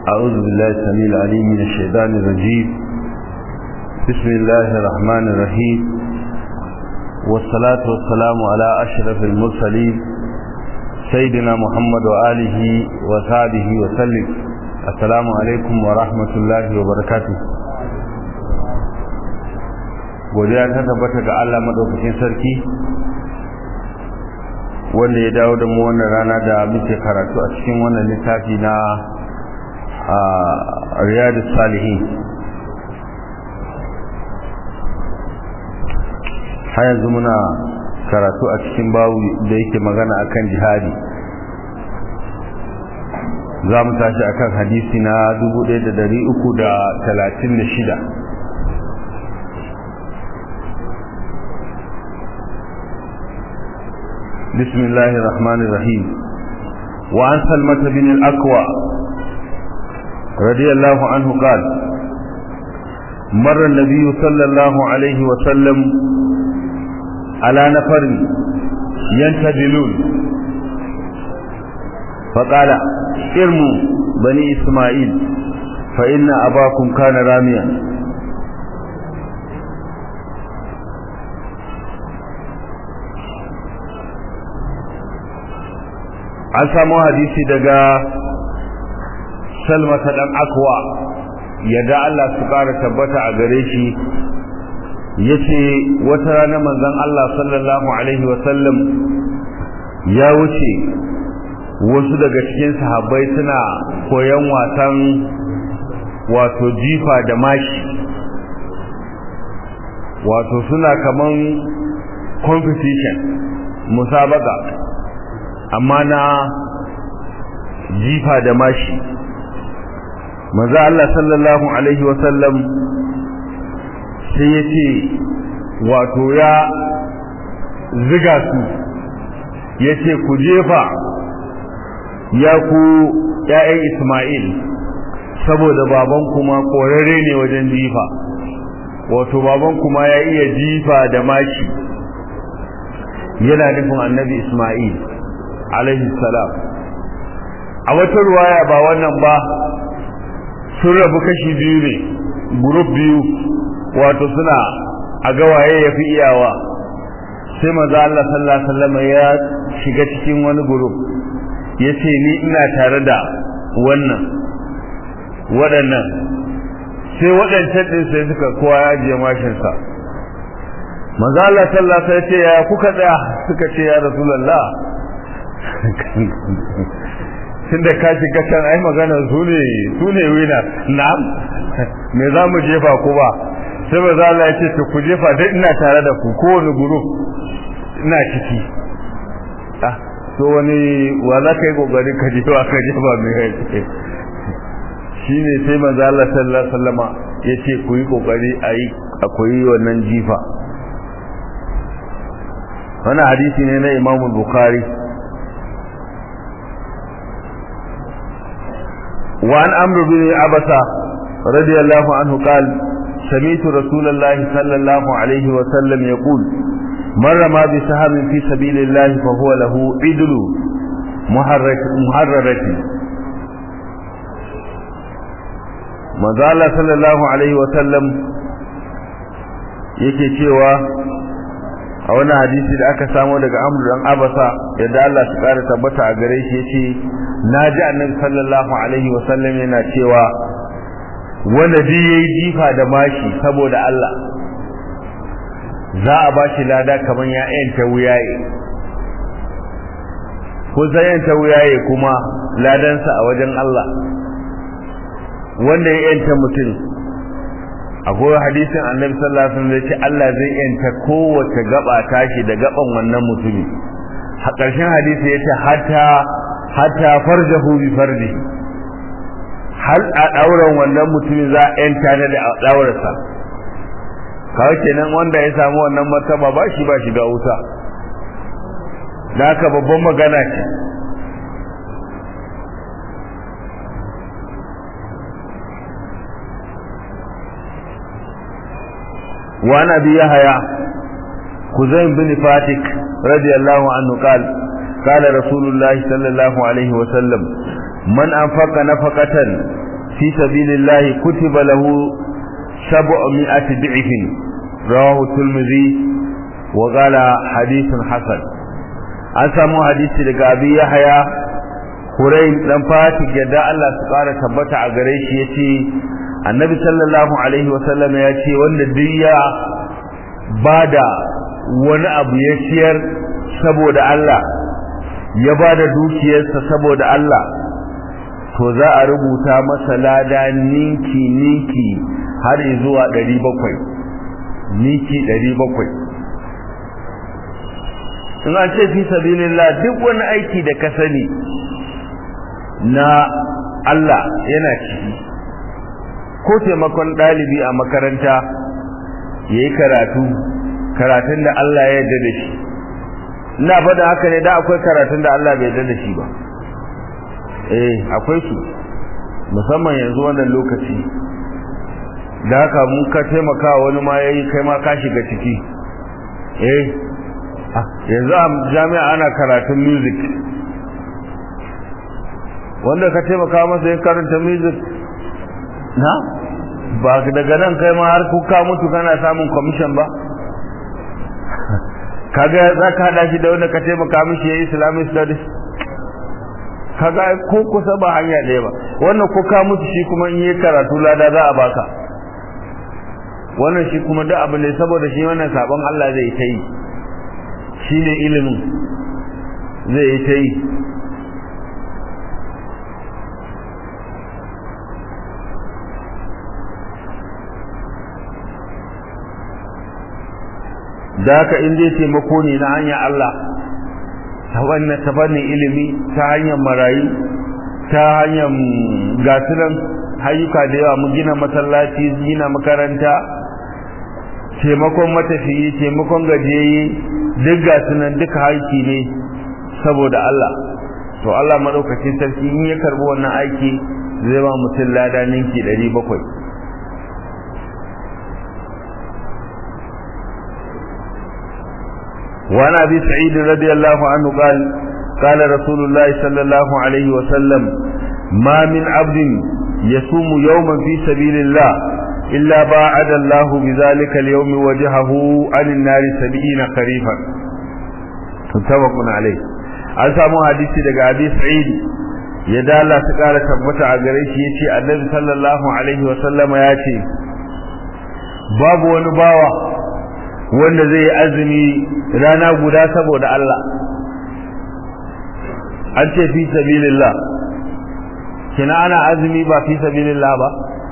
أعوذ بالله السميع العليم من الشيطان الرجيم بسم الله الرحمن الرحيم والصلاة والسلام على أشرف المرسلين سيدنا محمد وآله وصحبه وسلم السلام عليكم ورحمة الله وبركاته godiya ta tabbata ga Allah madaukakin sarki wanda ya dawo da mu wannan rana da muke karatu a cikin wannan littafi na riyadu salihin har yanzu muna karatu a cikin bawu da yake magana akan jihadi za mu tashi akan hadisi na 1336 بسم الله الرحمن الرحيم وعن سلمة بن الأكوى رضي الله عنه قال مر النبي صلى الله عليه وسلم على نفر ينتدلون فقال ارموا بني إسماعيل فإن أباكم كان راميا an samu hadisi daga salmata dan akwa yadda Allah su ƙara tabbata a gare shi yace wata rana manzon Allah sallallahu alaihi wa sallam ya wuce wasu daga cikin sahabbai suna koyan wasan wato jifa da mashi wato suna kaman competition musabaka amma na jifa da mashi maza Allah sallallahu alaihi wasallam sai ya ce wato ya ziga su ya ce ku jefa ya ku ‘ya'yan Ismail saboda baban kuma ƙorare ne wajen jifa wato baban kuma ya iya jifa da mashi yana nufin annabi Ismail alaihi salam a wata ruwaya ba wannan ba sun rabu kashi biyu ne group biyu wato suna a gawaye ya fi iyawa sai maza Allah sallallahu alaihi wasallam ya shiga cikin wani group ya ce ni ina tare da wannan waɗannan sai waɗancan ɗin sai suka kowa ya ajiye mashinsa maza Allah sallallahu alaihi wasallam ya ce ya kuka tsaya suka ce ya rasulullah tun da ka shiga can ai magana su ne su ne wina na'am me za mu jefa ku ba sai ba za Allah ya ce ku jefa duk ina tare da ku kowane guru ina ciki ah so wani wa za ka yi kokari ka jefa ka jefa mai kai shi ne sai manzo Allah sallallahu alaihi wasallama ya ce ku yi kokari a yi akwai wannan jifa wannan hadisi ne na Imam Bukhari وعن عمرو بن عبسة رضي الله عنه قال سمعت رسول الله صلى الله عليه وسلم يقول من رمى بسهم في سبيل الله فهو له عدل محررة manzo Allah sallallahu alaihi wa sallam yake cewa a wani hadisi da aka samo daga Amr dan Abasa yadda Allah su kara tabbata a gare shi yace naji Annabi sallallahu alaihi wa sallam yana cewa wanda duk yayi jifa da mashi saboda Allah za a bashi lada kaman ya yanta wuyaye ko sai yanta wuyaye kuma ladansa a wajen Allah wanda ya yanta mutum akwai hadisin annabi sallallahu alaihi wasallam yace Allah zai yanta kowace gaba tashi da gaban wannan mutumi a ƙarshen hadisi yace hatta hatta farjahu bi farji hal a dauran wannan mutumi za a yanta ne da daurarsa kawai kenan wanda ya samu wannan martaba ba shi ba shi ga wuta da haka babban magana ce وعن أبي يحيى خزيم بن فاتك رضي الله عنه قال قال رسول الله صلى الله عليه وسلم من أنفق نفقة fi sabilillahi kutiba lahu sab'mi'ati di'fin rawahu tirmidhi wa qala hadithun hasan an samu hadisi daga abi yahya Hurayn dan Fatih yadda Allah su kara tabbata a gare shi yace Annabi sallallahu alaihi wasallam ya ce wanda duk ya bada wani abu ya ciyar saboda Allah ya bada dukiyarsa saboda Allah to za a rubuta masa lada ninki ninki har zuwa 700 ninki 700 in an ce fi sabilillah duk wani aiki da ka sani na Allah yana ciki ko taimakon ɗalibi a makaranta ya yi karatu karatun da Allah ya yarda da shi ina faɗa haka ne da akwai karatun da Allah bai yarda da shi ba eh akwai su musamman yanzu wannan lokaci da haka mun ka taimaka wani ma yayi kai ma ka shiga ciki eh yanzu a jami'a ana karatun music wanda ka taimaka masa yin karanta music na ba daga nan kai ma har kuka mutu kana samun commission ba kaga za ka hada shi da wanda ka taimaka mishi ya islamic studies kaga ko kusa ba hanya ɗaya ba wannan ko ka mutu shi kuma in yi karatu lada za a baka wannan shi kuma duk abu ne saboda shi wannan sabon Allah zai ta yi shi ne ilimin zai ta yi da haka in zai taimako ne na hanyar Allah ta wannan ta fannin ilimi ta hanyar marayu ta hanyar gasunan hayuka da yawa mu gina masallaci gina makaranta taimakon matafiyi taimakon gajiyayye duk gasunan duka haiki ne saboda Allah to Allah madaukakin sarki in ya karbi wannan aiki zai ba mutum lada ninki 700 وعن ابي سعيد رضي الله عنه قال قال رسول الله صلى الله عليه وسلم ما من عبد يصوم يوما في سبيل الله إلا باعد الله بذلك اليوم وجهه عن النار سبعين خريفا متفق عليه an samu hadisi daga abi sa'id ya dala ta kara tabbata a gare shi yace annabi sallallahu alaihi wa sallama ya ce babu wani bawa wanda zai yi azumi rana guda saboda Allah an ce fi sabilillah kina ana azumi ba fi sabilillah ba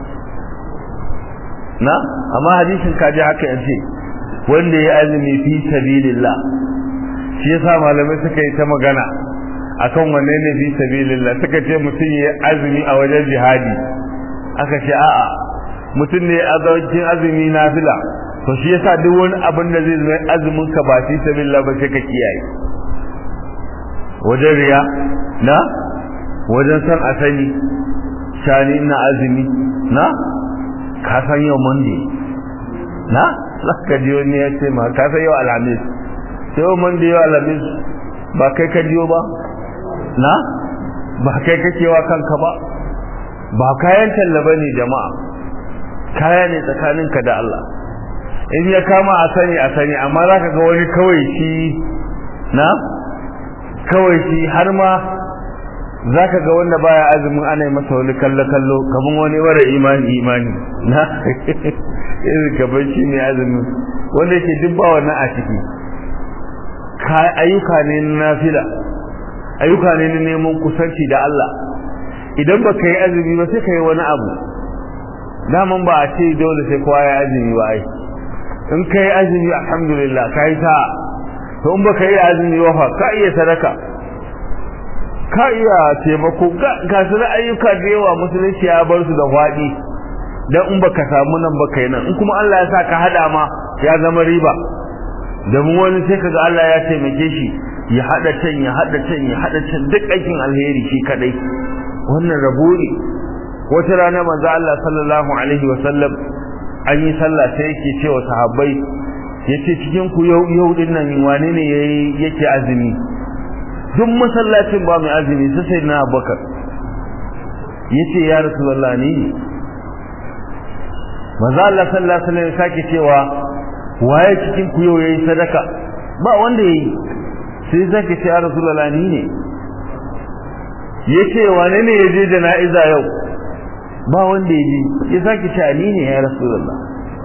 na amma hadisin kaji haka yace wanda ya azumi fi sabilillah shi yasa malamai suka yi ta magana akan wanne ne fi sabilillah suka ce mutum ya azumi a wajen jihadi aka ce a'a mutum ne a zaujin azumi nafila to shi yasa duk wani abin da zai zama azumin ka ba fi sabilillah ba sai ka kiyaye wajen riya na wajen san asali shani ina azumi na ka san yau monday na ka ji wani ya ce ma ka san yau alhamis sai yau monday yau alhamis ba kai ka jiyo ba na ba kai kake wa kanka ba ba kayan tallaba ne jama'a kaya ne tsakaninka da Allah in ya kama a sani a sani amma za ka ga wani kawai shi na kawai shi har ma za ka ga wanda baya azumin ana masa wani kallo-kallo kamar wani wara imani imani na irin gaban shi ne azumin wanda yake duk ba wannan a ciki ayyuka ne na nafila ayyuka ne na neman kusanci da Allah idan ba ka yi azumi ba sai ka yi wani abu daman ba a ce dole sai kowa ya azumi ba ai in ka yi azumi alhamdulillah ka yi ta to in ba ka yi azumi ba fa ka iya sadaka ka iya taimako ga su da ayyuka da yawa musulunci ya bar su da faɗi dan in baka samu nan baka yi nan in kuma Allah ya sa ka hada ma ya zama riba da mu wani sai kaga Allah ya taimake shi ya hada can ya hada can ya hada can duk aikin alheri shi kadai wannan rabo ne wata rana manzo Allah sallallahu alaihi wa sallam an yi sallah sai yake cewa sahabbai yace cikin ku yau yau din nan wane ne yake azumi duk masallacin ba mai azumi sai sai na Abubakar yace ya rasulullah ni ne manzo Allah sallallahu alaihi wasallam sake cewa waye cikin ku yau yayi sadaka ba wanda yayi sai zaki ce ya rasulullah ni ne yace wane ne yaje jana'iza yau ba wanda yaje ya sake ce ni ne ya rasulullah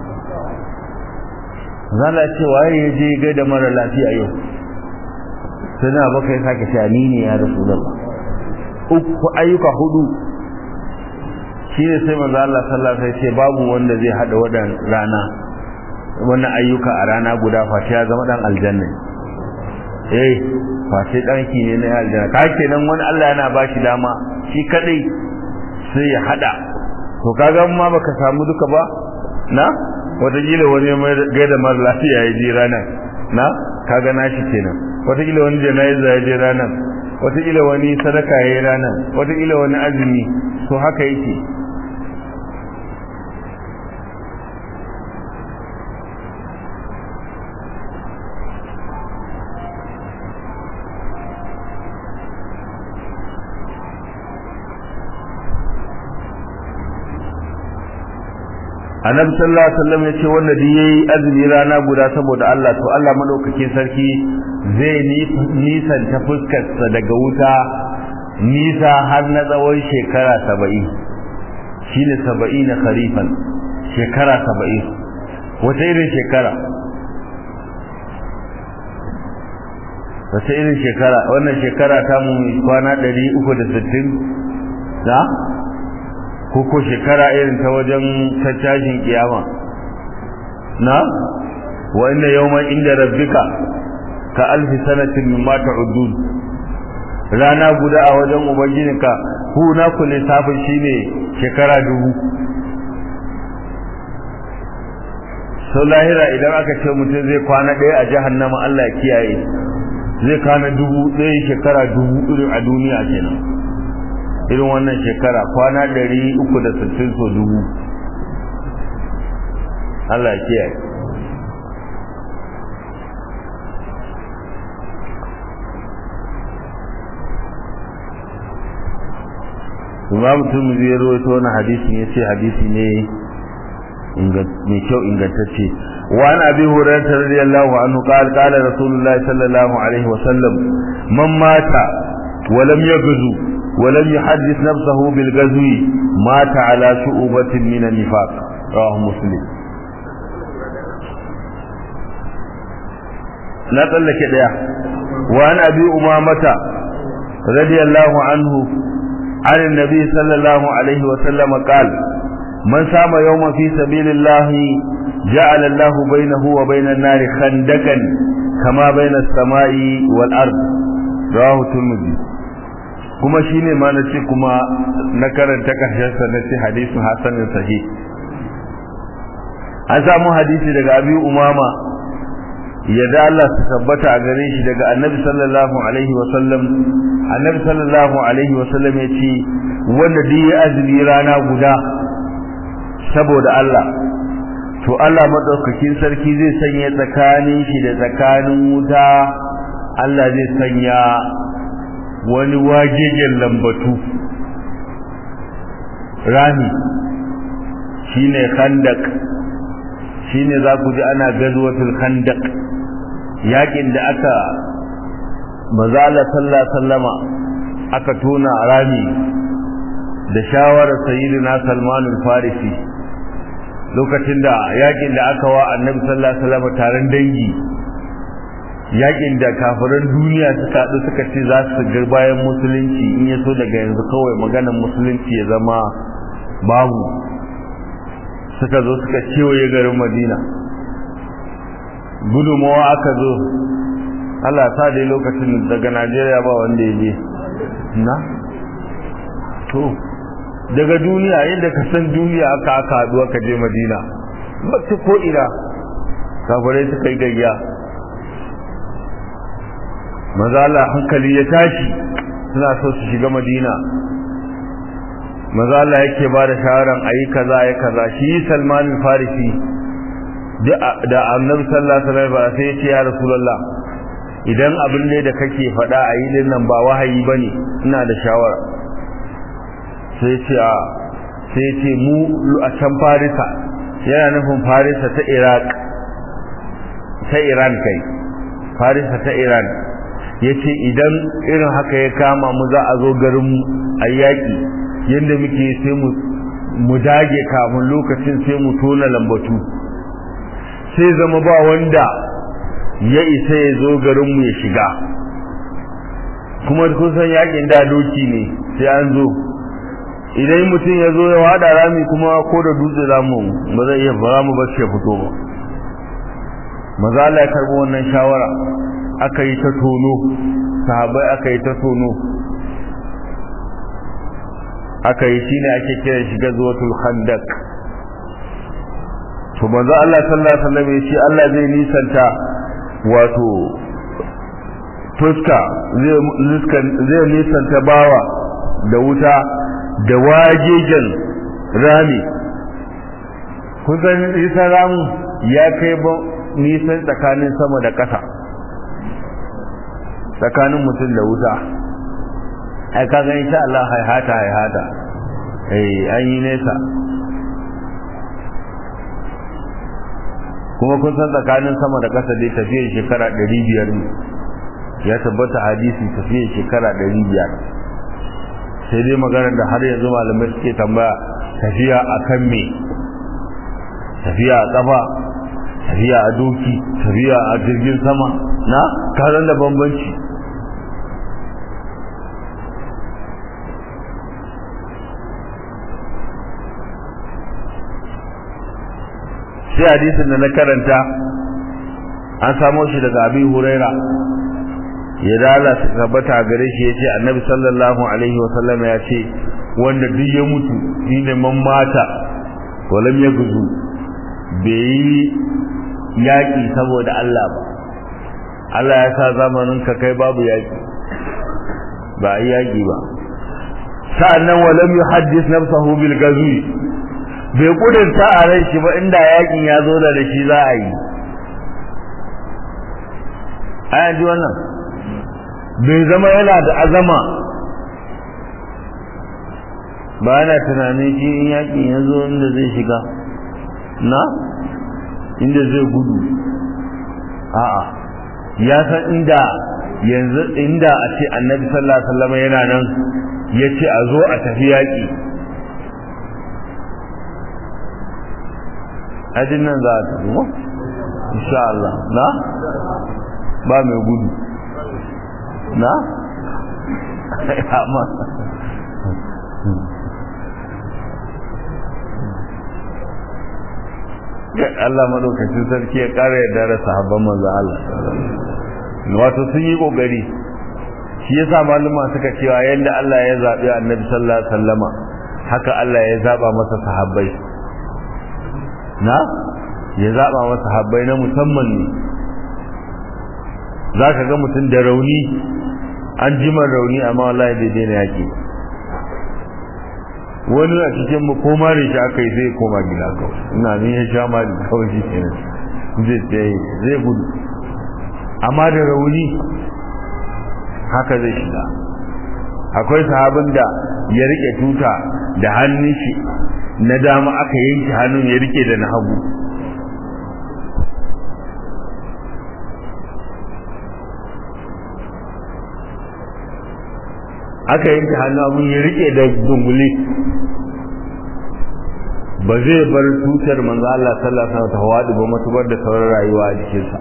zalla ce waye yaje ga da mara lafiya yau sai na baka ya sake ce ni ne ya rasulullah uku ayyuka hudu shi ne sai manzo Allah sallallahu alaihi wasallam ce babu wanda zai hada wadan rana wannan ayyuka a rana guda face ya zama dan aljanna eh face dan ki ne na aljanna ka kenan wani Allah yana ba shi dama shi kadai sai ya hada to kaga ma baka samu duka ba na wataƙila wani mai gaida mara lafiya ya je ranar na kaga nashi kenan wataƙila wani jana'iza ya je ranar wataƙila wani sadaka ya yi ranar wataƙila wani azumi to haka yake annabi sallallahu alaihi wasallam yace wanda duk yayi azumi rana guda saboda Allah to Allah madaukakin sarki zai nisan ta fuskar sa daga wuta nisa har na tsawon shekara 70 shine 70 kharifan shekara 70 wata irin shekara wata irin shekara wannan shekara ta mu kwana 360 da ko ko shekara irin ta wajen caccajin kiyama na wa inna yawman inda rabbika ka alfi sanatin mimma ta'udun rana guda a wajen ubangijinka ku na ku lissafin shine shekara dubu sau lahira idan aka ce mutum zai kwana ɗaya a jahannama Allah ya kiyaye zai kwana dubu ɗaya shekara dubu irin a duniya kenan irin wannan shekara kwana ɗari uku da sittin so dubu Allah ya kiyaye Imam Tirmidhi ya rawaito wannan hadisin yace hadisi ne mai kyau ingantacce wa an abi hurairah radiyallahu anhu qala qala rasulullah sallallahu alaihi wa sallam man mata wa lam yaghzu wa lam yuhaddith nafsahu bil ghazwi mata ala shu'batin min an-nifaq rawahu muslim na tsallake daya wa an abi umamata radiyallahu anhu عن النبي صلى الله عليه وسلم قال من سام يوما في سبيل الله جعل الله بينه وبين النار خندقا كما بين السماء والأرض رواه الترمذي kuma shine ma na ce kuma na karanta karshensa na ce hadisin hasanin sahih an samu hadisi daga abi umama yadda Allah su tabbata a gare shi daga annabi sallallahu alaihi wa sallam annabi sallallahu alaihi wa sallam ya ce wanda duk ya azumi rana guda saboda Allah to Allah madaukakin sarki zai sanya tsakanin shi da tsakanin wuta Allah zai sanya wani wagegen lambatu rami shine khandak shine za ku ji ana gazwatul khandaq yakin da aka mazala sallallahu sallama aka tona rami da shawarar sayyidina Salman al-Farisi lokacin da yakin da aka wa Annabi sallallahu alaihi wasallam taron dangi yakin da kafiran duniya suka haɗu suka ce za su ga bayan musulunci in ya so daga yanzu kawai maganar musulunci ya zama babu suka zo suka kewaye garin Madina gudunmawa aka zo Allah ta dai lokacin daga Najeriya ba wanda ya je na to daga duniya yadda ka san duniya aka aka haɗu aka je Madina ba ta ko ina kafirai suka yi gayya maza Allah hankali ya tashi suna so su shiga Madina maza Allah yake ba da shawaran ayi kaza ayi kaza shi Salman al-Farisi da Annabi sallallahu alaihi wasallam sai ya ce ya Rasulullah idan abin ne da kake faɗa a yi nan ba wahayi bane ina da shawara sai ce a sai ce mu a can farisa yana nufin farisa ta iraq ta iran kai farisa ta iran ya ce idan irin haka ya kama mu za a zo garin a yaƙi yadda muke sai mu dage kamun lokacin sai mu tona lambatu sai zama ba wanda ya isa ya zo garinmu ya shiga kuma kun san yakin da doki ne sai an zo idan mutum ya zo ya wada rami kuma ko da dutse za mu ba zai iya ba mu bace fito ba maza Allah ya karbo wannan shawara aka yi ta tono sahabbai aka yi ta tono aka yi shine ake kiran shi gazwatul khandaq to manzo Allah sallallahu alaihi wasallam ya ce Allah zai nisanta wato fuska zai nisanta bawa da wuta da wajegen rami kun san nisan ramu ya kai ba nisan tsakanin sama da ƙasa tsakanin mutum da wuta ai kaga insha Allah haihata haihata eh an yi nesa kuma kun san tsakanin sama da ƙasa dai tafiyar shekara ɗari biyar ne ya tabbata hadisi tafiyar shekara ɗari biyar sai dai maganar da har yanzu malamai suke tambaya tafiya a kan me tafiya a ƙafa tafiya a doki tafiya a jirgin sama na karan da bambanci sai hadisin da na karanta an samo shi daga abin huraira ya dala su tabbata gare shi ya ce annabi sallallahu alaihi wasallam ya ce wanda duk ya mutu shi ne man mata walam ya guzu bai yi yaƙi saboda Allah ba Allah ya sa zamanin ka kai babu yaƙi ba a yi yaƙi ba sa'annan walam yuhaddis nafsahu bil gazwi bai kudurta a ran shi ba inda yakin ya zo da shi za a yi ayan ji wannan bai zama yana da azama ba yana tunanin shi in yakin ya zo inda zai shiga na inda zai gudu a'a ya san inda yanzu inda a ce annabi sallallahu alaihi wasallam yana nan ya ce a zo a tafi yaƙi ajin nan za a tafi mu insha Allah na ba mai gudu na amma Allah madaukakin sarki ya ƙara yarda da sahabban manzo Allah wato sun yi kokari shi yasa maluma suka cewa yanda Allah ya zabi Annabi sallallahu alaihi wasallama haka Allah ya zaba masa sahabbai na ya zaba masa sahabbai na musamman ne zaka ga mutum da rauni an jima rauni amma wallahi bai daina yaki wani a cikin mu ko mare shi aka yi zai koma gida kawai ina ne ya sha mari kawai shi kenan zai tsaye zai gudu amma da rauni haka zai shiga akwai sahabin da ya rike tuta da hannun shi na dama aka yanke hannun ya rike da na hagu aka yanke hannu abin ya rike da dungule ba zai bar tutar manzo Allah sallallahu alaihi wasallam ta hawadi ba matubar da sauran rayuwa a jikinsa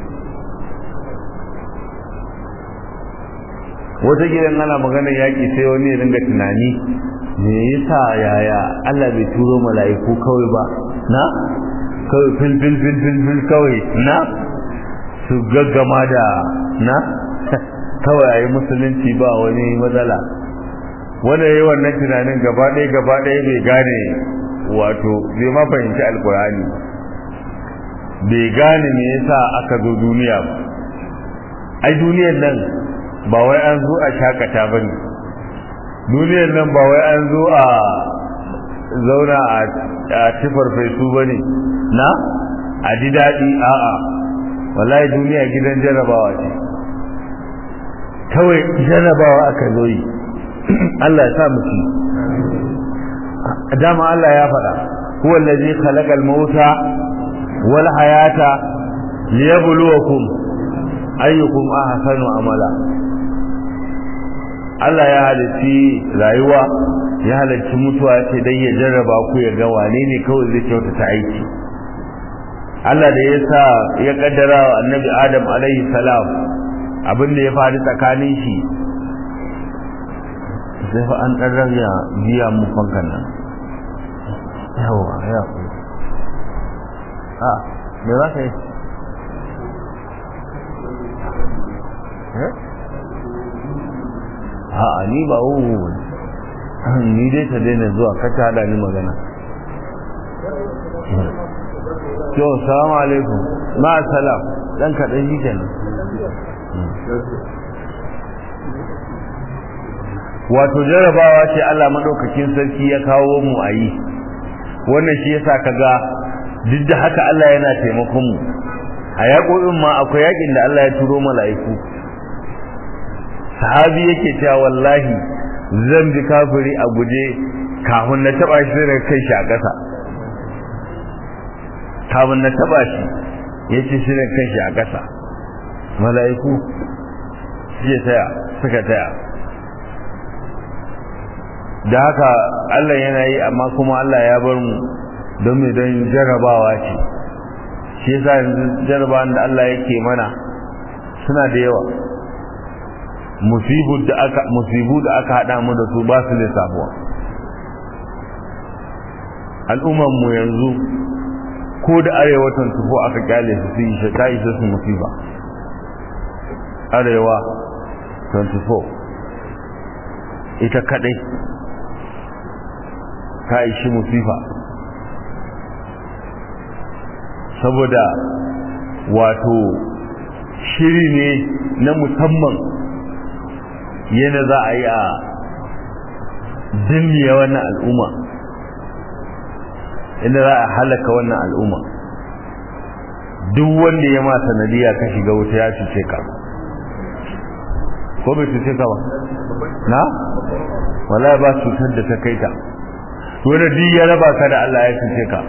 wata gidan ana maganar yaƙi sai wani ya dinga tunani me yasa yaya Allah bai turo mala'iku kawai ba na kawai fil fil fil fil fil kawai na su gaggama da na kawai ayi musulunci ba wani matsala wanda yayi wannan tunanin gaba ɗaya gaba ɗaya bai gane wato bai ma fahimci alkurani bai gane me yasa aka zo duniya ba ai duniyar nan ba wai an zo a shakata ba ne duniyar nan ba wai an zo a zauna a tifar fesu ba ne na a ji daɗi a'a wallahi duniya gidan jarabawa ce kawai jarabawa aka zo yi Allah ya sa mu ci dama Allah ya faɗa huwa allazi khalaqal mauta wal hayata liyabluwakum ayyukum ahsanu amala Allah ya halitti rayuwa ya halarci mutuwa ce dan ya jarraba ku ya ga wane ne kawai zai kyautata aiki Allah da ya sa ya kaddara wa annabi Adam alaihi salam abin da ya faru tsakanin shi sai fa an dan rage biya mu fankan nan yawa ya ku a me za ka yi a ni ba wuwu ni dai ta daina zuwa kata hada ni magana to salamu alaikum ma salam dan kaɗan shi kenan wato jarabawa ce Allah madaukakin sarki ya kawo mu a yi wannan shi yasa kaga duk da haka Allah yana taimakon mu a yaƙoƙin ma akwai yaƙin da Allah ya turo mala'iku sahabi yake cewa wallahi zan bi kafiri a guje kafin na taba shi da kai shi a ƙasa kafin na taba shi ya ce shi da kai shi a ƙasa mala'iku suke taya suka taya da haka Allah yana yi amma kuma Allah ya bar mu don mai don jarabawa ce shi yasa yanzu jarabawan da Allah yake mana suna da yawa musibu da aka musibu da aka hada mu da su ba su lissafuwa al'umman mu yanzu ko da arewatan tufo aka kyale su su yi ta isa su musiba arewa 24 ita kadai ta ishi musifa saboda wato shiri ne na musamman yana za a yi a dinniya wannan al'umma inda za a halaka wannan al'umma duk wanda ya ma sanadiya ka shiga wuta ya cuce ka ko bai cuce ka ba na wala ba cutar da ta kai ta wanda duk ya raba ka da Allah ya cuce ka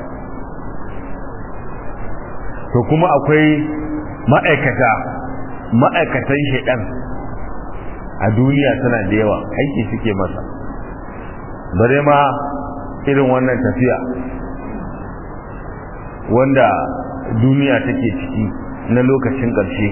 to kuma akwai ma'aikata ma'aikatan shaidan a duniya tana da yawa aiki suke masa bare ma irin wannan tafiya wanda duniya take ciki na lokacin ƙarshe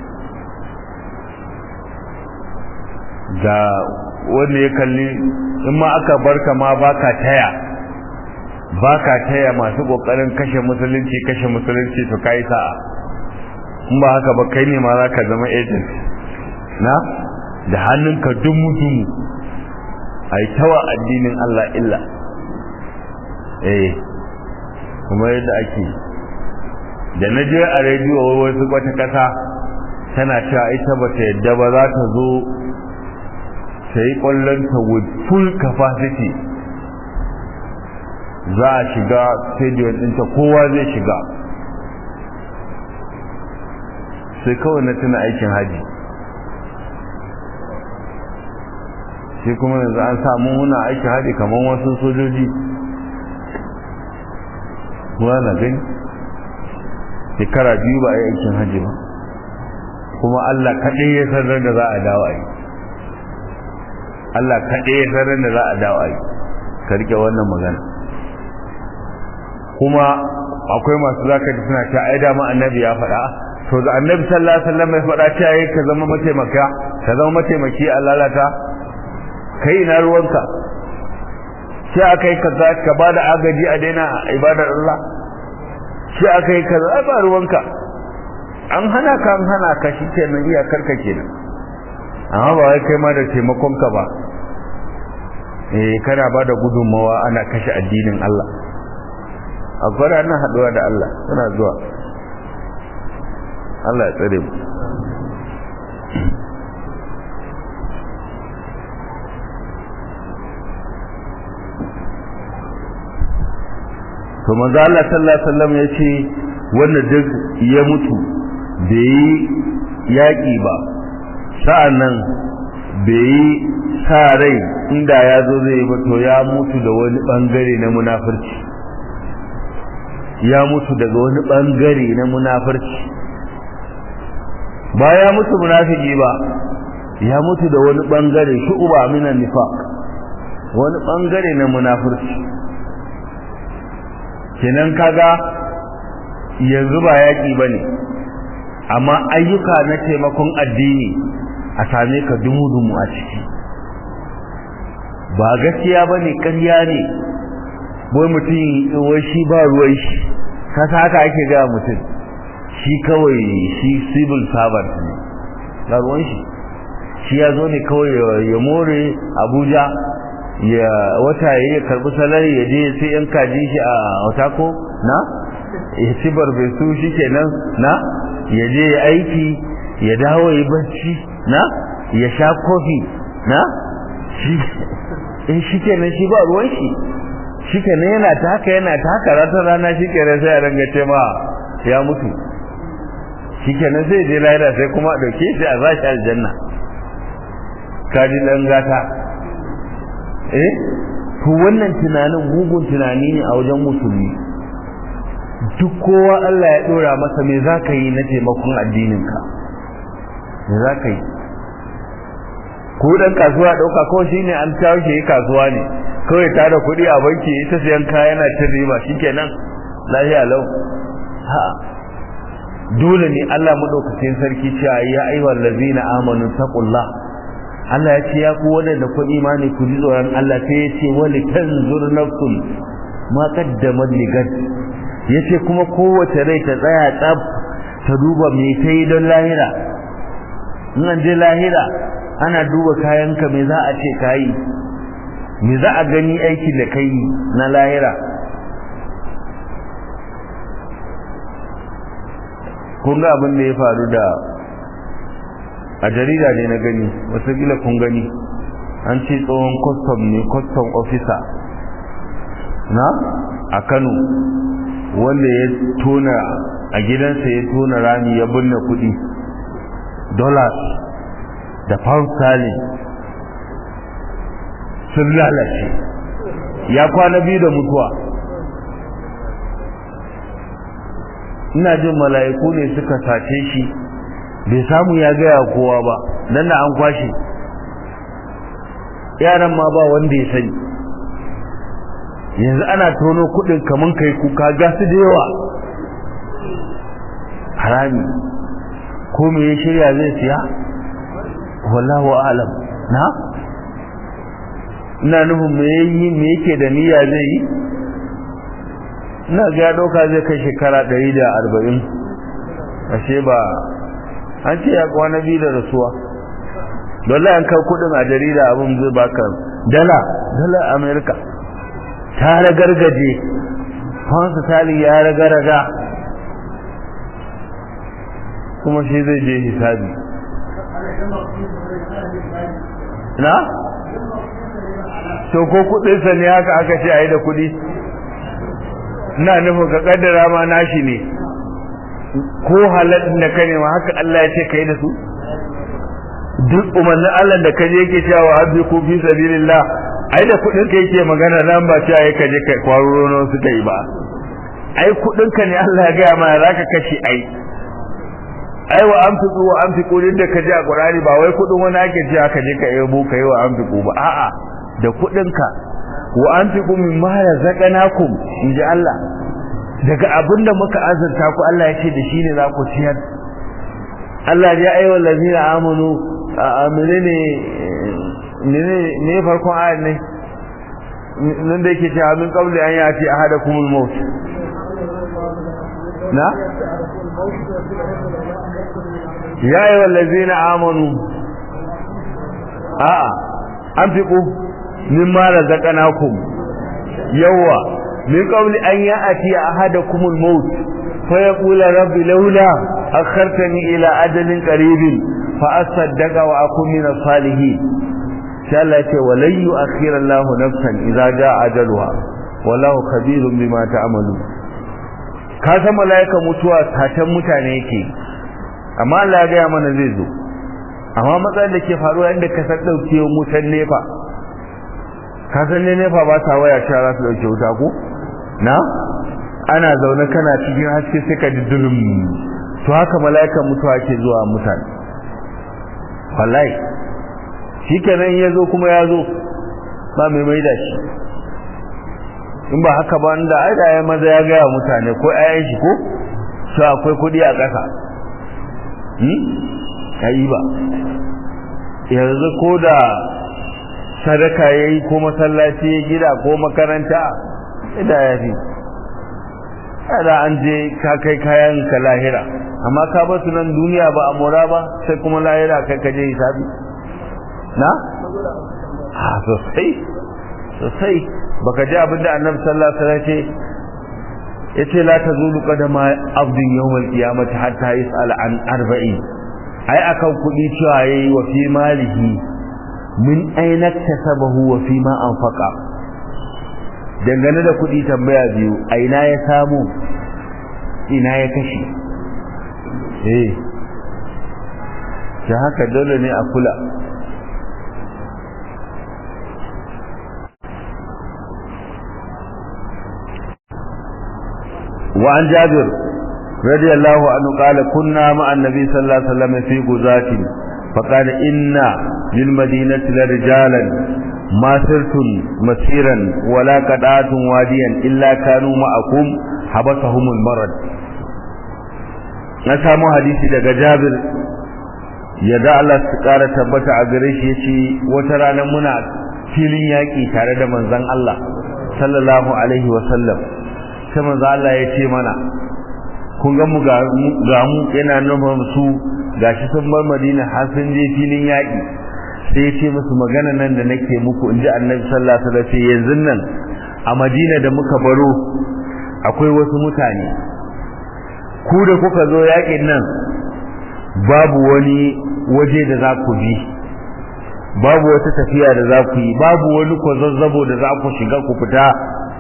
ga wanda ya kalli in ma aka barka ma baka taya baka taya masu kokarin kashe musulunci kashe musulunci to kai sa'a in ba haka ba kai ne ma zaka zama agent na da hannunka dumu dumu ai tawa addinin Allah illa eh kuma yadda ake da na je a rediyo wasu wata kasa tana cewa ita ba ta yadda ba za ta zo ta yi kwallonta with full capacity za a shiga stadium ɗinta kowa zai shiga sai kawai na tuna aikin haji sai kuma yanzu an samu muna aikin haji kamar wasu sojoji kuwa na gani shekara biyu ba a yi aikin haji ba kuma Allah kaɗai ya sanar da za a dawo a yi Allah kaɗai ya sanar da za a dawo a yi ka rike wannan magana kuma akwai masu zaka ji suna ta ai dama annabi ya faɗa to da annabi sallallahu alaihi wasallam ya faɗa ta yi ka zama mataimaka ka zama mataimaki a lalata kai ina ruwanka sai akai ka za ka bada agaji a daina ibadar Allah sai akai ka za ba ruwanka an hana ka an hana ka shi kenan iyakar ka kenan amma ba wai kai ma da taimakon ka ba eh kana bada gudunmawa ana kashe addinin Allah akwai ranar haduwa da Allah suna zuwa Allah ya tsare mu to manzo Allah sallallahu alaihi wasallam yace wanda duk ya mutu bai yi yaki ba sa'annan bai yi sa rai inda ya zo zai ba to ya mutu da wani bangare na munafurci ya mutu daga wani bangare na munafurci ba ya mutu munafiki ba ya mutu da wani bangare shu'uba minan nifaq wani bangare na munafurci kenan kaga yanzu ba yaki bane amma ayyuka na taimakon addini a same ka dumu-dumu a ciki ba gaskiya bane ƙarya ne wai mutum wai shi ba ruwan shi kasa haka ake ga mutum shi kawai shi civil servant ne ba ruwan shi shi ya zo ne kawai ya more abuja ya wata ya karbi salari ya je sai yan kaji shi a otako na ya ci barbesu shi kenan na ya je ya aiki ya dawo ya bacci na ya sha kofi na shi in shi kenan shi ba ruwan shi shi kenan yana ta haka yana ta haka ratar rana shi kenan sai a ranga ce ma ya mutu shi kenan sai je lahira sai kuma a dauke shi a zashi aljanna kaji dan gata eh to wannan tunanin mugun tunani ne a wajen musulmi duk kowa Allah ya dora masa me zaka yi na taimakon addininka me zaka yi ko dan kasuwa dauka ko shine an tawo shi kasuwa ne kawai tara kuɗi a banki ita sayan kaya yana ta riba shikenan lafiya lau ha dole ne Allah madaukakin sarki cewa ya ayyuhal ladzina amanu taqullah Allah ya ce ya ku wadanda ku imani ku ji tsoron Allah sai ya ce wali tanzur nafsun ma qaddamat ligad yace kuma kowace rai ta tsaya tsaf ta duba me ta yi don lahira in an je lahira ana duba kayanka me za a ce kayi me za a gani aikin da kai na lahira kun ga abin da ya faru da a jarida ne na gani watakila kun gani an ce tsohon custom ne custom officer na a kano wanda ya tona a gidansa ya tona rami ya binne kudi dollars da pound sterling sun lalace ya kwana biyu da mutuwa ina jin mala'iku ne suka sace shi bai samu ya gaya kowa ba nan da an kwashe yaran ma ba wanda ya sani yanzu ana tono kudin kaman kai kuka gasu da yawa harami ko me ya shirya zai siya wallahu a'lam na ina nufin me yayi me yake da niyya zai yi ina ga ya dauka zai kai shekara 140 ashe ba an ce ya kwana biyu da rasuwa dole an kai kudin a jarida abin zai baka dala dala america ta ragargaje fansa tali ya ragaraga kuma shi zai je hisabi na? to ko kudinsa ne haka aka ce a yi da kudi na nufin ka kaddara ma nashi ne ko halattun da ka nema haka Allah ya ce ka yi da su duk umarnin Allah da ka je yake cewa abdi ku fi sabilillah ai da kudin ka yake magana nan ba cewa ya kaje kai kwaruro no suka yi ba ai kudin ka ne Allah ya ga ma zaka kashe ai ai wa amfiku wa amfiku din da kaje a Qur'ani ba wai kudin wani ake cewa ka je ka yabo kai wa amfiku ba a'a da kudin ka wa anfiqu mimma razaqnakum inji Allah daga abinda muka azurta ku Allah ya ce da shine za ku ciyar Allah ya ayyuhal ladina amanu menene ne ne farkon ayat ne nan da yake cewa min qabli an yati ahadakumul maut na ya ayyuhal ladina amanu a'a anfiqu mimma razaqnakum yawa min qabli an ya'ti ahadakumul maut fa yaqulu rabbi laula akhartani ila ajalin qaribin fa asaddaqa wa akun min as-salihin sai Allah ce walan yu'akhkhira Allahu nafsan idza jaa ajaluha wallahu khabirun bima ta'malu ka san malaika mutuwa tatan mutane yake amma Allah ya ga mana zai zo amma matsalar da ke faruwa inda ka san dauke mutan nefa ka san ne nefa ba ta waya cewa za su dauke wuta ko na ana zaune kana cikin haske sai ka ji dulum to haka mala'ikan mutuwa ke zuwa mutane wallahi shikenan ya zo kuma ya zo ba mai mai da shi in ba haka ba inda ai da ya maza ya gaya mutane ko ayan shi ko su akwai kuɗi a ƙasa hmm kai ba yanzu ko da sadaka yayi ko masallaci ya gida ko makaranta da ya fi da an je ka kai kayan ka lahira amma ka ba su nan duniya ba a mora ba sai kuma lahira kai ka je hisabi na ha sosai sosai baka ji abin da annabi sallallahu alaihi wasallam ce yace la tazulu qadama abdin yawmal qiyamati hatta yas'al an arba'in ai akan kudi cewa yayi wa fi malihi min aina kasabahu wa fi ma anfaqa dangane da kudi tambaya biyu aina ya samu ina ya kashe eh ta haka dole ne a kula وعن جابر رضي الله عنه قال كنا مع النبي صلى الله عليه وسلم في غزاة فقال إن للمدينة لرجالا ما سرتم مسيرا ولا قطعتم واديا إلا كانوا معكم حبسهم المرض نسامو حديثي daga Jabir yadda Allah su kara tabbata a gare shi yace wata rana muna filin yaki tare da manzon Allah sallallahu alaihi wa sallam sai manzo Allah ya ce mana kun ga mu ga mu yana nufin su gashi sun bar Madina har sun je filin yaki sai ya ce musu magana nan da nake muku in ji Annabi sallallahu alaihi wasallam yanzu nan a Madina da muka baro akwai wasu mutane ku da kuka zo yakin nan babu wani waje da za ku bi babu wata tafiya da za ku yi babu wani kwazazzabo da za ku shiga ku fita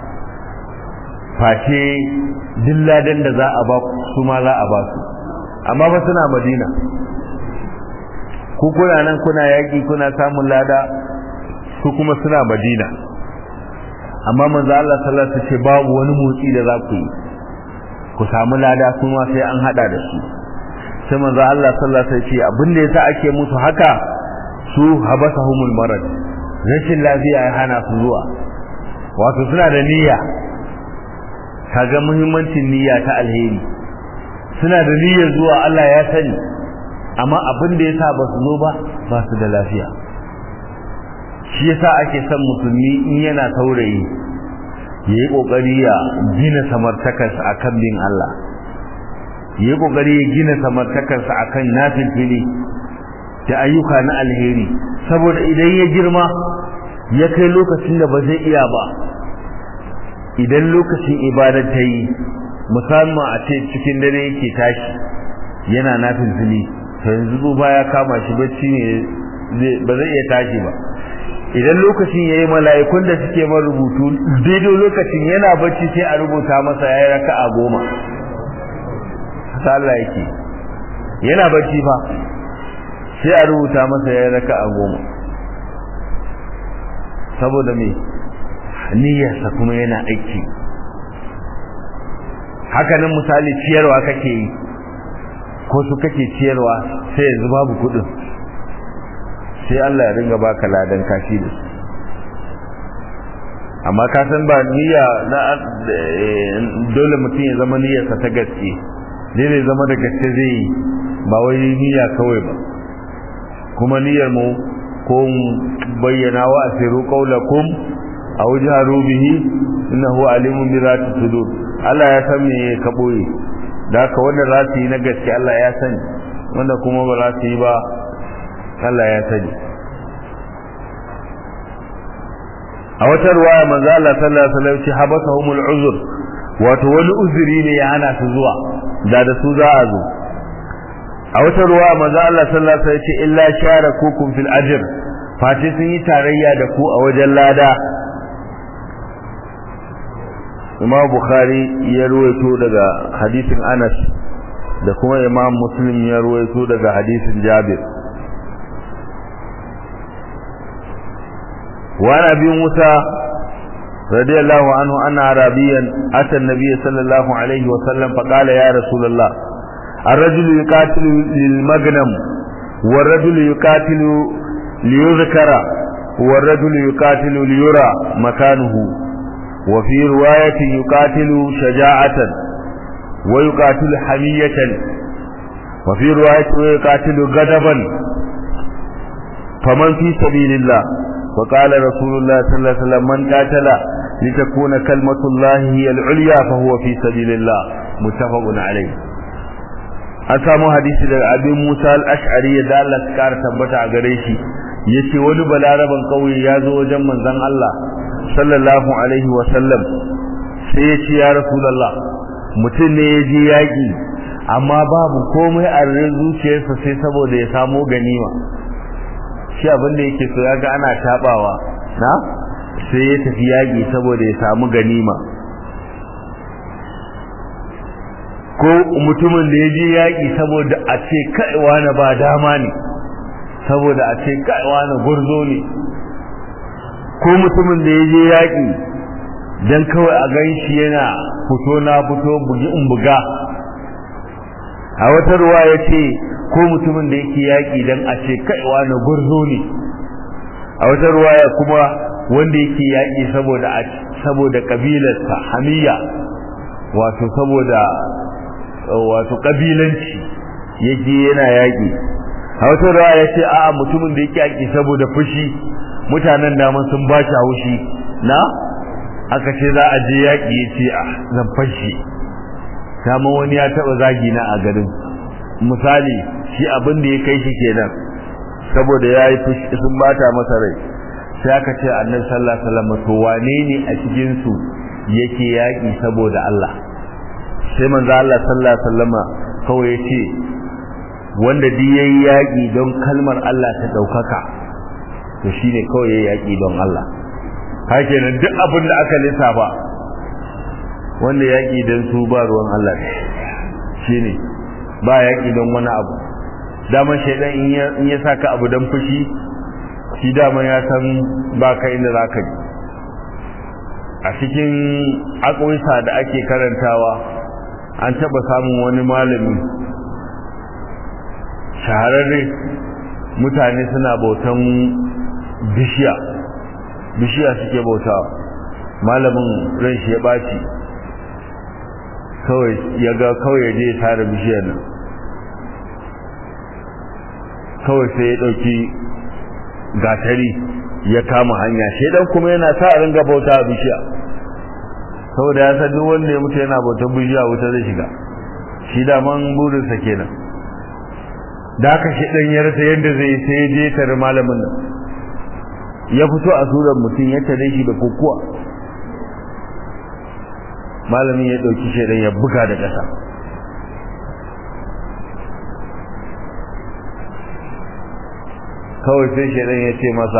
face dilladan da za a ba su ma za a ba su amma ba suna madina ku kuna nan kuna yaƙi kuna samun lada su kuma suna madina amma manzo Allah sallallahu alaihi wasallam babu wani motsi da za ku yi ku samu lada su ma sai an hada da su sai manzo Allah sallallahu alaihi wasallam ce abin da yasa ake musu haka su habasahumul marad rashin lafiya ya hana su zuwa wato suna da niyya kaga muhimmancin niyya ta alheri suna da niyyar zuwa Allah ya sani amma abin da yasa ba su zo ba ba su da lafiya shi yasa ake son musulmi in yana saurayi yayi kokari ya gina samartakarsa akan bin Allah yayi kokari ya gina samartakarsa akan nafilfili da ayyuka na alheri saboda idan ya girma ya kai lokacin da ba zai iya ba idan lokacin ibada ta yi musamman a ce cikin dare yake tashi yana nafin zili to yanzu ba ya kama shi bacci ne ba zai iya tashi ba idan lokacin ya yi mala'ikun da suke man rubutu daidai lokacin yana bacci sai a rubuta masa ya yi raka a goma haka Allah yake yana bacci fa sai a rubuta masa ya yi raka a goma saboda me niyyarsa kuma yana aiki hakanan misali ciyarwa kake yi ko su kake ciyarwa sai yanzu babu kudin sai Allah ya ringa baka ladan kashi da su amma ka san ba niyya na dole mutum ya zama niyyarsa ta gaske dole zama da gaske zai yi ba wai niyya kawai ba kuma niyyar mu ko bayyana wa asiru qaulakum aw jaharu bihi innahu alimun bi zati sudur Allah ya san me ka boye da haka wanda za su yi na gaske Allah ya sani wanda kuma ba za su yi ba Allah ya sani a wata ruwaya manzo Allah sallallahu alaihi wasallam ce habasahumul uzur wato wani uzuri ne ya hana su zuwa da da su za a zo a wata ruwaya manzo Allah sallallahu alaihi wasallam ce illa sharakukum fil ajr fati sun yi tarayya da ku a wajen lada Imam Bukhari ya ruwaito daga hadisin Anas da kuma Imam Muslim ya ruwaito daga hadisin Jabir وعن أبي موسى رضي الله عنه أن عربيا أتى النبي صلى الله عليه وسلم فقال يا رسول الله الرجل يقاتل للمغنم والرجل يقاتل ليذكر والرجل يقاتل ليرى مكانه وفي رواية يقاتل شجاعة ويقاتل حمية وفي رواية ويقاتل غضبا فمن في سبيل الله وقال رسول الله صلى الله عليه وسلم من قاتل لتكون كلمة الله هي العليا فهو في سبيل الله متفق عليه an samu hadisi daga abin Musa al-Ash'ari da Allah ya kara tabbata a gare shi yace wani balaraban kauye ya zo wajen manzon Allah sallallahu alaihi wa sallam sai ya ce ya rasulullah mutum ne ya je yaki amma babu komai a zuciyarsa sai saboda ya samo ganima shi abin da yake so yaga ana tabawa na sai ya tafi yaki saboda ya samu ganima ko mutumin da ya je yaki saboda a ce kaiwa na ba dama ne saboda a ce kaiwa na gurzo ne ko mutumin da ya je yaki dan kawai a gan shi yana fito na fito bugi in buga a wata ruwa ya ce ko mutumin da yake yaƙi don a ce kaiwa na gurzo ne a wata ruwaya kuma wanda yake yaƙi saboda saboda kabilarsa hamiya wato saboda wato kabilanci yake yana yaƙi a wata ruwaya ya ce a'a mutumin da yake yaƙi saboda fushi mutanen daman sun ba shi haushi na aka ce za a je yaƙi ya ce a zan fashi kama wani ya taɓa zagi na a garin misali shi abin da ya kai shi kenan saboda ya yi sun bata masa rai sai aka ce annabi sallallahu alaihi wasallam to wane ne a cikin su yake yaki saboda Allah sai manzo Allah sallallahu alaihi wasallam kawai yace wanda duk yayi yaki don kalmar Allah ta daukaka to shine kawai yayi yaki don Allah hakenan duk abin da aka lissafa wanda yaki don su ba ruwan Allah shine ba yaƙi don wani abu daman shaidan in ya saka abu don fushi shi daman ya san ba ka inda za ka a cikin akwisa da ake karantawa an taɓa samun wani malami shahararre mutane suna bautan bishiya bishiya suke bautawa malamin ran shi ya ɓaci kawai ya ga kawai ya je ya tare bishiyar nan kawai sai ya ɗauki gatari ya kama hanya shaidan kuma yana sa a ringa bauta a bishiya saboda ya san duk wanda ya mutu yana bautar bishiya wuta zai shiga shi da man burinsa kenan da aka shaidan ya rasa yadda zai sai ya je tare malamin nan ya fito a surar mutum ya tare shi da kokuwa malamin ya dauki shaidan ya buga da ƙasa kawai sai shaidan ya ce masa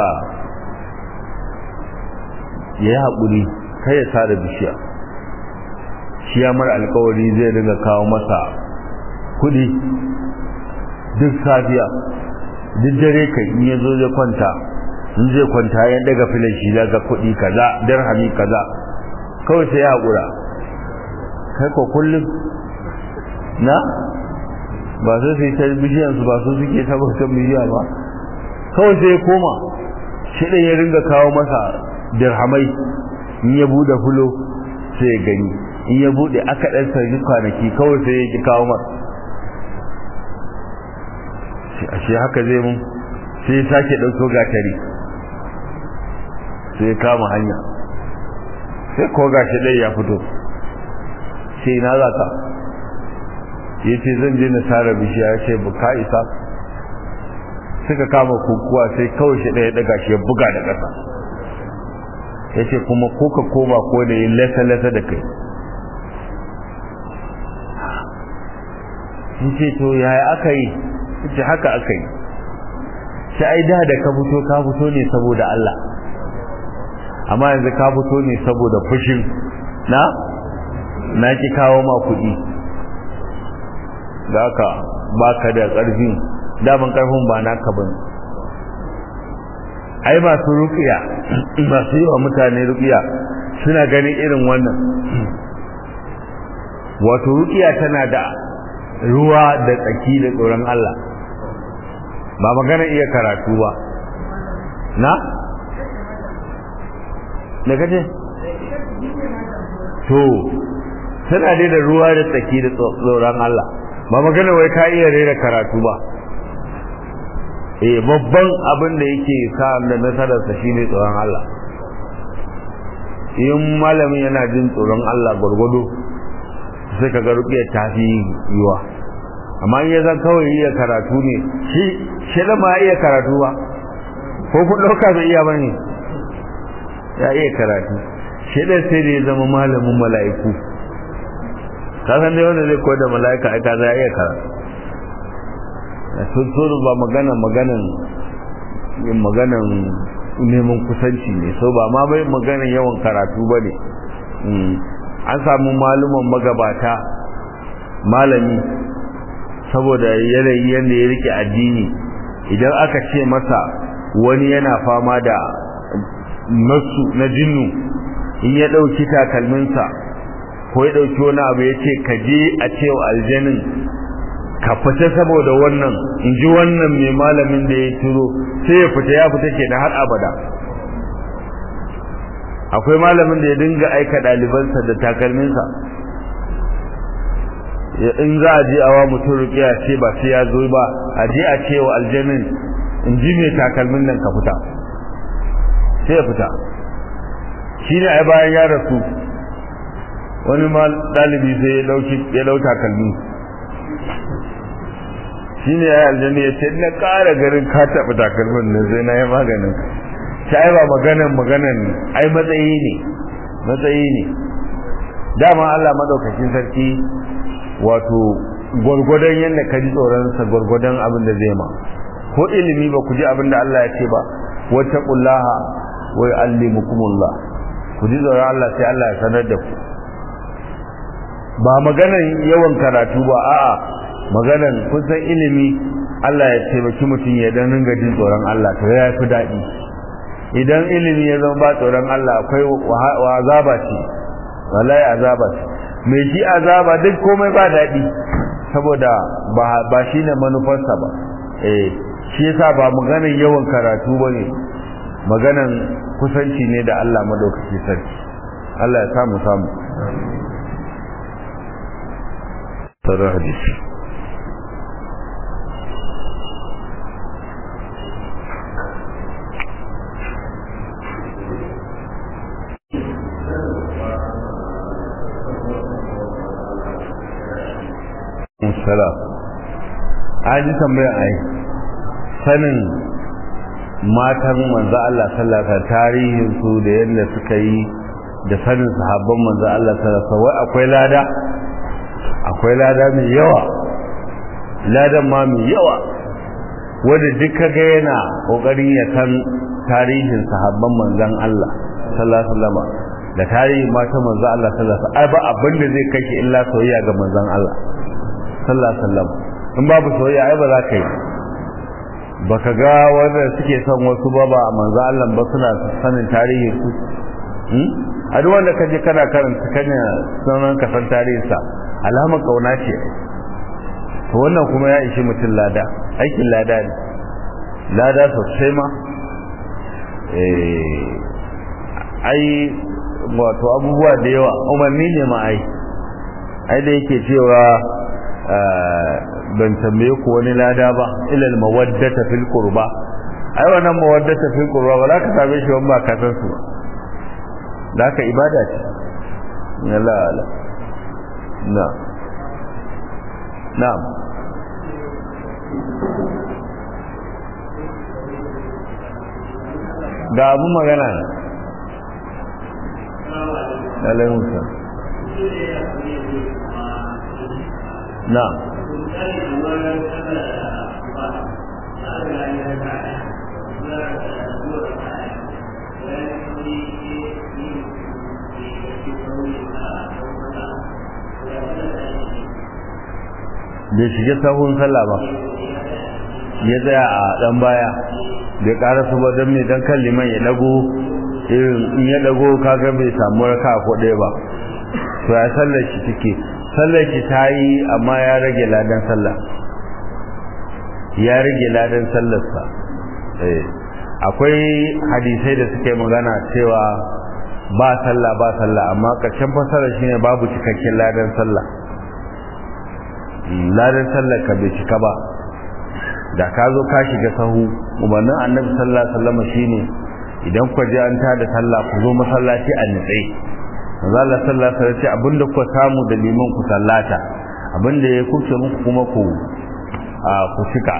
ya yi haƙuri kai ya tara bishiya shi ya mara alkawari zai dinga kawo masa kuɗi duk safiya duk dare kai in ya zo zai kwanta in zai kwanta ya daga filin shi daga kuɗi kaza dirhami kaza kawai sai ya haƙura kai ko kullum na ba su sai ta bishiyansu ba su suke tabbatar bishiya ba kawai sai ya koma shi ɗin ya ringa kawo masa dirhamai in ya buɗe fulo sai ya gani in ya buɗe aka ɗan sarki kwanaki kawai sai ya ki kawo masa ashe haka zai mun sai ya sake ɗauko gatari sai ya kama hanya sai ko gashi ɗaya ya fito ce ina za ka ya ce zan je na tara bishiya ya ce ka isa suka kama kukuwa sai kawai shi ɗaya daga shi ya buga da ƙasa ya ce kuma ko ka koma ko da yin lasa-lasa da kai in ce to yaya aka yi ce haka aka yi shi ai da da ka fito ka fito ne saboda Allah amma yanzu ka fito ne saboda fushin na na ki kawo ma kuɗi da haka baka da ƙarfin daman ƙarfin ba naka bane ai masu rukiya masu yi wa mutane rukiya suna ganin irin wannan wato rukiya tana da ruwa da tsaki da tsoron Allah ba magana iya karatu ba na? da kace? to tana dai da ruwa da tsaki da tsoron Allah ba magana wai ka iya rera karatu ba eh babban abin da yake sa da nasararsa shine tsoron Allah in malamin yana jin tsoron Allah gwargwado sai ka ga rukiyar ta fi yiwa amma in ya zan kawai iya karatu ne shi shi da ma iya karatu ba ko kun ɗauka bai iya bane ya iya karatu shi da sai da ya zama malamin mala'iku ka san dai wanda zai koyar da mala'ika ai ka za iya karatu sun ba magana maganan maganan neman kusanci ne so ba ma bai maganan yawan karatu ba ne an samu maluman magabata malami saboda yanayi yadda ya rike addini idan aka ce masa wani yana fama da nasu na jinnu in ya ɗauki takalminsa ko ya ɗauki wani abu ya ce ka je a cewa aljanin ka fita saboda wannan in ji wannan mai malamin da ya turo sai ya fita ya fita ke da har abada akwai malamin da ya dinga aika ɗalibansa da takalminsa in za a je awa mutum rukiya ce ba sai ya zo ba a je a ce wa aljanin in ji mai takalmin nan ka fita sai ya fita shi ne ai bayan ya rasu wani ma ɗalibi sai ya ɗau takalmi shi ne ya aljanna ya ce na ƙara garin ka taɓa takalmin nan sai na yi maganin ta ai ba maganan maganan ai matsayi ne matsayi ne dama Allah madaukakin sarki wato gwargwadon yadda ka ji tsoronsa gwargwadon abin da zai ma ko ilimi ba ku ji abin da Allah ya ce ba wata kullaha wai allimukumullah ku ji tsoron Allah sai Allah ya sanar da ku ba maganan yawan karatu ba a'a maganan kun san ilimi Allah ya taimaki mutum ya dan ringa jin tsoron Allah to ya fi daɗi idan ilimi ya zama ba tsoron Allah akwai wa azaba ce wallahi azaba ce mai ji azaba duk komai ba daɗi saboda ba ba shine manufarsa ba eh shi yasa ba maganan yawan karatu bane maganan kusanci ne da Allah madaukaki sarki Allah ya samu samu tsarar hadisi salam an ji tambayar ai sanin matan manzo Allah sallallahu alaihi tarihin su da yadda suka yi da sanin sahabban manzo Allah sallallahu alaihi wai akwai lada akwai lada mai yawa ladan ma mai yawa wanda duk kaga yana kokarin ya san tarihin sahabban manzon Allah sallallahu alaihi wasallam da tarihin matan manzo Allah sallallahu alaihi wasallam ai ba abin da zai kai illa soyayya ga manzon Allah sallallahu alaihi wasallam in babu soyayya ai ba za ka yi baka ga wanda suke son wasu ba ba manzo Allah ba suna sanin tarihin su a duk wanda kaje kana karanta kanya sanan ka san tarihin sa alamar kauna ce to wannan kuma ya ishi mutum lada aikin lada ne lada sosai ma eh ai wato abubuwa da yawa umarni ne ma ai ai da yake cewa ban tambaye ku wani lada ba ilal mawaddata fil qurba ai wannan mawaddata fil qurba ba za ka same shi ba ka san su da ka ibada ce la la na na'am ga abun magana ne alaikum salam na'am bai shiga sahun sallah ba ya tsaya a dan baya bai ƙara su ba don mai don kan liman ya dago irin in ya dago kaga bai samu raka ko ɗaya ba to ya sallar shi take sallar shi ta yi amma ya rage ladan sallah ya rage ladan sallarsa akwai hadisai da suke magana cewa ba sallah ba sallah amma ƙarshen fasarar shine babu cikakken ladan sallah ladan sallar ka bai cika ba da ka zo ka shiga sahu umarnin annabi sallallahu alaihi wasallam shine idan ku ji an tada sallah ku zo masallaci a nitse manzo Allah sallallahu alaihi wasallam abinda ku samu da liman ku sallata abinda ya kuce muku kuma ku a ku cika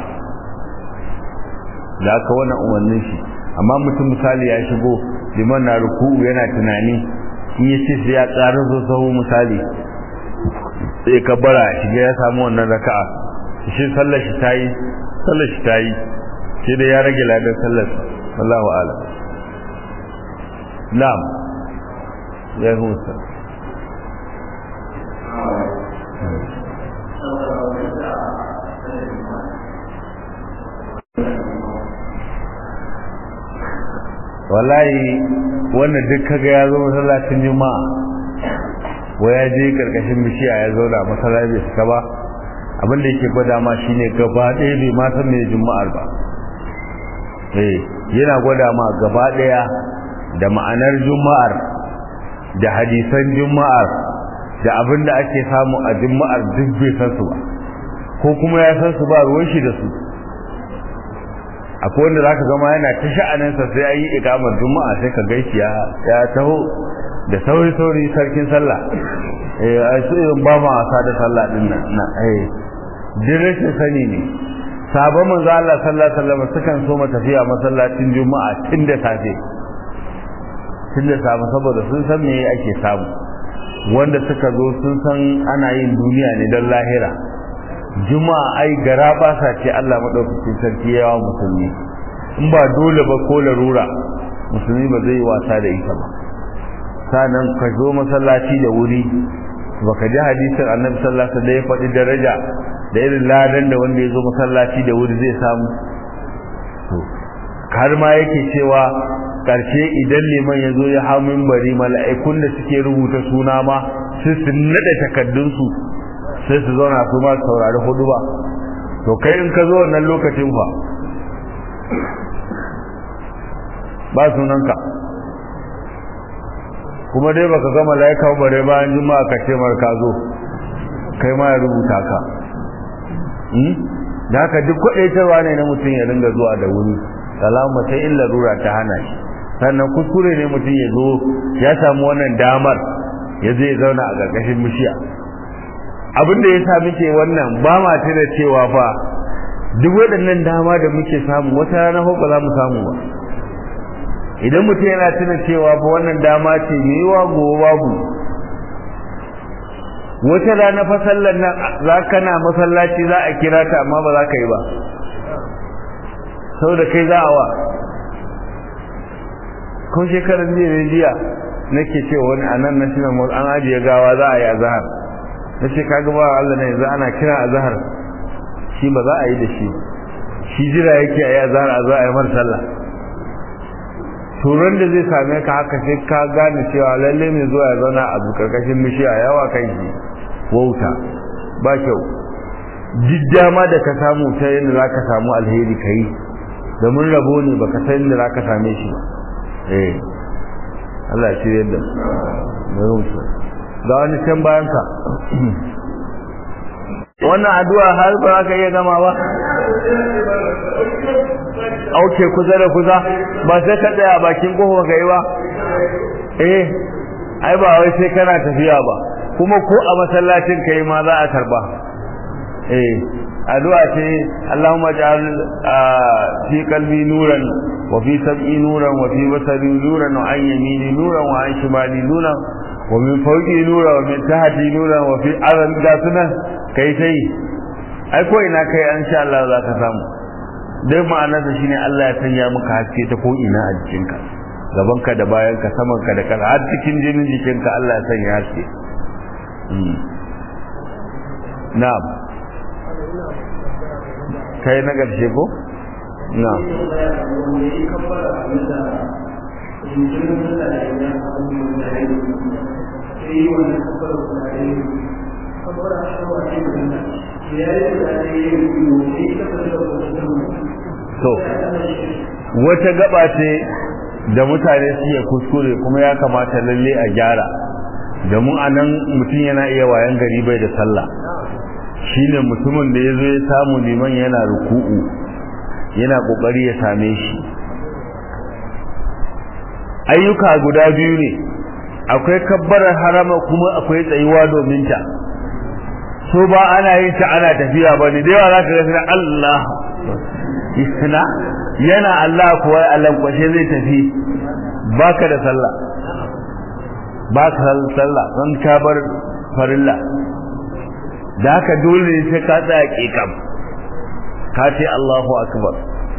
da aka wannan umarnin shi amma mutum misali ya shigo liman na ruku'u yana tunani in ya ce sai ya ƙara zo sahu misali sai ka bara shiga ya samu wannan raka'a shi sallar shi tayi sallar shi tayi sai da ya rage ladan sallar wallahu a'lam na'am ya musa wallahi wannan duk kaga ya zo masallacin juma'a wa ya je karkashin bishiya ya zo da masallaci bai ba abin da yake gwada ma shine gaba ɗaya bai ma san me juma'ar ba eh yana gwada ma gaba ɗaya da ma'anar juma'ar da hadisan juma'ar da abin da ake samu a juma'ar duk bai san su ba ko kuma ya san su ba ruwan shi da su akwai wanda zaka gama yana ta sha'aninsa sai ayi ikamar juma'a sai ka gaishe ya ya taho da sauri sauri sarkin sallah eh ai sai ba ma wasa da sallah din nan na eh dirashin sani ne sabon manzo Allah sallallahu alaihi wasallam sukan so tafiya masallacin juma'a tun da safe tun da safe saboda sun san me ake samu wanda suka zo sun san ana yin duniya ne don lahira juma'a ai gara ba sa ce Allah madaukakin sarki yawa musulmi in ba dole ba ko larura musulmi ba zai wasa da ita ba sanan ka zo masallaci da wuri baka ji hadisin annabi sallallahu alaihi wasallam ya faɗi daraja da irin ladan da wanda ya zo masallaci da wuri zai samu to har ma yake cewa karshe idan liman ya zo ya hau minbari mala'ikun da suke rubuta suna ma sai su nade takaddunsu sai su zauna su ma saurari hudu ba to kai in ka zo wannan lokacin fa ba sunanka kuma dai baka ga malaika bare bayan juma'a ka ce mar ka zo kai ma ya rubuta ka da haka duk kwadaitarwa ne na mutum ya ringa zuwa da wuri salama sai illa rura ta hana shi sannan kuskure ne mutum ya zo ya samu wannan damar ya zai zauna a ƙarƙashin bishiya abin da ya sa muke wannan ba ma tuna cewa fa duk waɗannan dama da muke samu wata rana ba za mu samu ba idan mutum yana tuna cewa fa wannan dama ce mai yiwa gobe babu wata rana fa sallar nan za ka na masallaci za a kira ta amma ba za ka yi ba saboda kai za a wa ko shekarar jiya ne jiya nake cewa wani anan national mall an ajiye gawa za a yi azhar na ce kaga ba Allah ne yanzu ana kira azhar shi ba za a yi da shi shi jira yake a yi azhar a za a yi mar sallah turan da zai same ka haka sai ka gane cewa lalle mai zuwa ya zauna a karkashin bishiya yawa kai shi wauta ba kyau duk dama da ka samu ta yadda za ka samu alheri ka yi domin rabo ne ba ka san yadda za ka same shi ba eh Allah shi yadda ga wani can bayan ka wannan addu'a har ba za ka iya gama ba auke kusa da kusa ba sai ka tsaya a bakin kofa ka yi ba eh ai ba wai sai kana tafiya ba kuma ko a masallacin kai ma za a karba eh addu'a ce Allahumma ja'al fi qalbi nuran wa fi sam'i nuran wa fi basari nuran wa an yamini nuran wa an shimali nuran wa min fawqi nuran wa min tahti nuran wa fi aran ga sunan kai sai ai ko ina kai an sha Allah za ka samu dai ma'anarsa shine Allah ya sanya maka haske ta ko ina a jikinka gabanka da bayanka samanka da kasa har cikin jinin jikinka Allah ya sanya haske na'am kai na ƙarshe ko na'am jinkirin sallah da ya samu da ya yi sai yi wannan kafar da ya yi kamar a shawa ce da nan ya yi da ya yi ne ya kafa da to wata gaba ce da mutane suke kuskure kuma ya kamata lalle a gyara da mu anan mutum yana iya wayan gari bai da sallah shine mutumin da yazo ya samu liman yana ruku'u yana kokari ya same shi ayyuka guda biyu ne akwai kabbarar harama kuma akwai tsayuwa domin ta so ba ana yin ta ana tafiya ba ne da yawa za ka ga Allah yana yana Allah kuwa Allah kwashe zai tafi baka da sallah baka da sallah don ka bar farilla da haka dole ne sai ka tsaya kikam ka ce Allahu akbar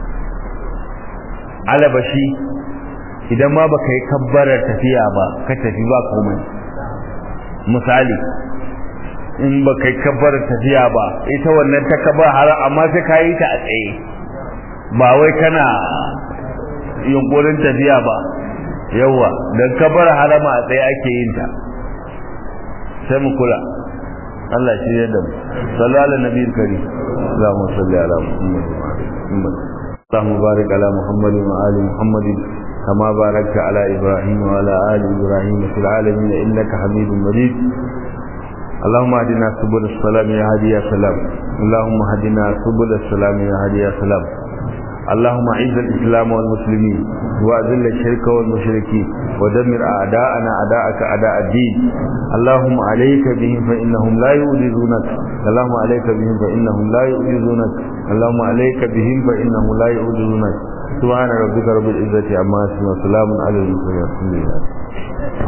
alabashi idan ma baka yi kabbarar tafiya ba ka tafi ba komai misali in baka yi kabbarar tafiya ba ita wannan ta kabar har amma sai ka yi ta a tsaye ba wai kana yunkurin tafiya ba yawa dan kabar harama a tsaye ake yin ta sai mu kula Allah shi ya da mu sallallahu alaihi nabiyil karim Allahumma salli ala Muhammad Allahumma barik ala Muhammad wa ali Muhammad kama barakta ala Ibrahim wa ala ali Ibrahim fil alamin innaka Hamidum Majid اللهم اهدنا سبل السلام يا هادي يا سلام اللهم اهدنا سبل السلام يا هادي يا سلام اللهم اعز الاسلام والمسلمين واذل الشرك والمشركين ودمر اعداءنا اعداءك اعداء الدين اللهم عليك بهم فانهم لا يؤذونك اللهم عليك بهم فانهم لا يؤذونك اللهم عليك بهم فانهم لا يؤذونك سبحان ربك رب العزه عما يصفون وسلام على المرسلين